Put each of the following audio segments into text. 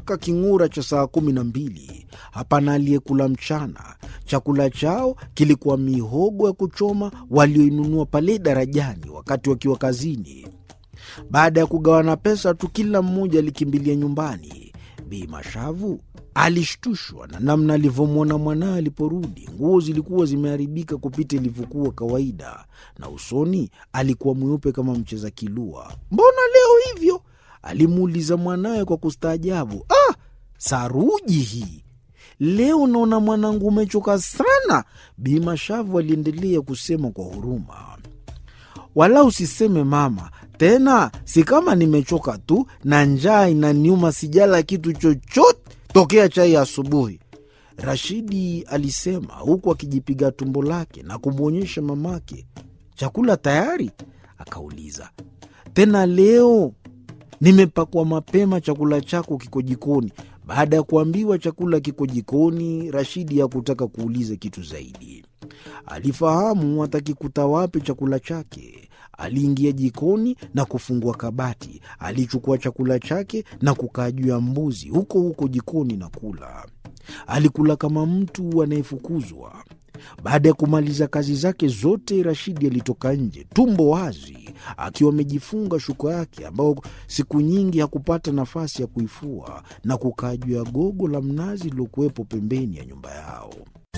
mpaka king'ura cha saa kumi na mbili. Hapana aliyekula mchana. Chakula chao kilikuwa mihogo ya kuchoma walioinunua pale darajani wakati wakiwa kazini. Baada ya kugawana pesa tu, kila mmoja alikimbilia nyumbani. Bi Mashavu alishtushwa na namna alivyomwona mwanawe aliporudi. Nguo zilikuwa zimeharibika kupita ilivyokuwa kawaida, na usoni alikuwa mweupe kama mcheza kilua. Mbona leo hivyo? alimuuliza mwanawe kwa kustaajabu. Ah, saruji hii leo naona mwanangu umechoka sana, Bi Mashavu aliendelea kusema kwa huruma. Wala usiseme mama, tena si kama nimechoka tu na njaa inaniuma, sijala kitu chochote tokea chai ya asubuhi, Rashidi alisema huku akijipiga tumbo lake na kumwonyesha mamake. Chakula tayari? Akauliza tena, leo nimepakwa mapema, chakula chako kiko jikoni. Baada ya kuambiwa chakula kiko jikoni, Rashidi hakutaka kuuliza kitu zaidi. Alifahamu atakikuta wapi chakula chake. Aliingia jikoni na kufungua kabati. Alichukua chakula chake na kukaa juu ya mbuzi huko huko jikoni na kula. Alikula kama mtu anayefukuzwa. Baada ya kumaliza kazi zake zote, Rashidi alitoka nje tumbo wazi, akiwa amejifunga shuka yake ambayo siku nyingi hakupata nafasi ya kuifua, na kukaa juu ya gogo la mnazi lilokuwepo pembeni ya nyumba yao.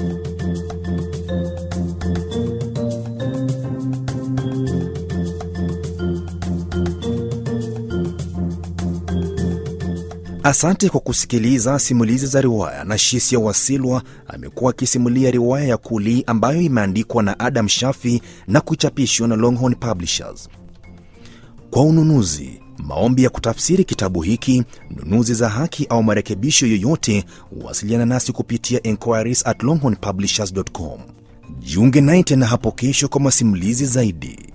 Asante kwa kusikiliza simulizi za riwaya. na Shisia Wasilwa amekuwa akisimulia riwaya ya Kuli ambayo imeandikwa na Adam Shafi na kuchapishwa na Longhorn Publishers. Kwa ununuzi, maombi ya kutafsiri kitabu hiki, nunuzi za haki au marekebisho yoyote, wasiliana nasi kupitia enquiries at longhornpublishers.com. Jiunge naye tena hapo kesho kwa masimulizi zaidi.